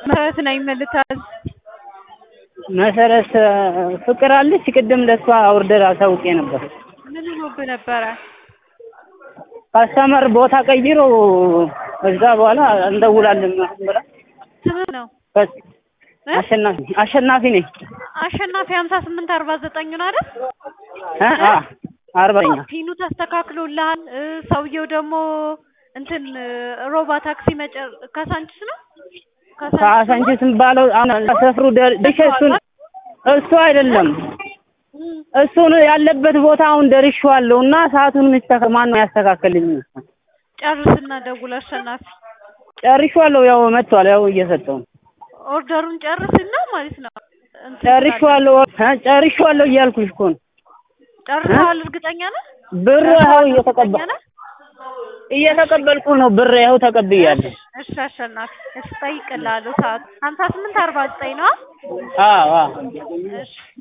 መሰረት ነኝ መልታዝ መሰረት ፍቅር አለች። ቅድም ለሷ ኦርደር አሳውቄ ነበር። ምን ሆኖብህ ነበረ? ካስተመር ቦታ ቀይሮ ከዛ በኋላ እንደውላለን ብላ ስምህ ነው ከስ- እ? አሸናፊ አሸናፊ ነኝ አሸናፊ ሀምሳ ስምንት አርባ ዘጠኝ ነው አይደል? እ? አ አርበኛ ፒኑ ተስተካክሎልሃል። እ፣ ሰውየው ደግሞ እንትን እ፣ ሮባ ታክሲ መጨር ካሳንቺስ ነው ከአሳንቺስ ባለው አሁን ሰፍሩ ደርሼ እሱን እሱ አይደለም እም፣ እሱን ያለበት ቦታ አሁን ደርሼዋለሁ እና ሰዓቱን የሚስተካ ማን ነው ያስተካከልኝ? ጨርስና ደውል አሸናፊ። ጨርሼዋለሁ። ያው መጥቷል። ያው እየሰጠው ነው። ኦርደሩን ጨርስና ማለት ነው እንትን ጨርሼዋለሁ እ ጨርሼዋለሁ እያልኩሽ እኮ ነው። ጨርሰዋል። እርግጠኛ ነህ? ብር ይኸው ጨርሰዋል፣ እየተቀበል እርግጠኛ ነህ? እየተቀበልኩ ነው። ብር ይኸው ተቀብያለሁ። እሺ አሸናፊ፣ እሺ እጠይቅልሃለሁ። ሰዓት ሀምሳ ስምንት አርባ ዘጠኝ ነው። አዎ አዎ እሺ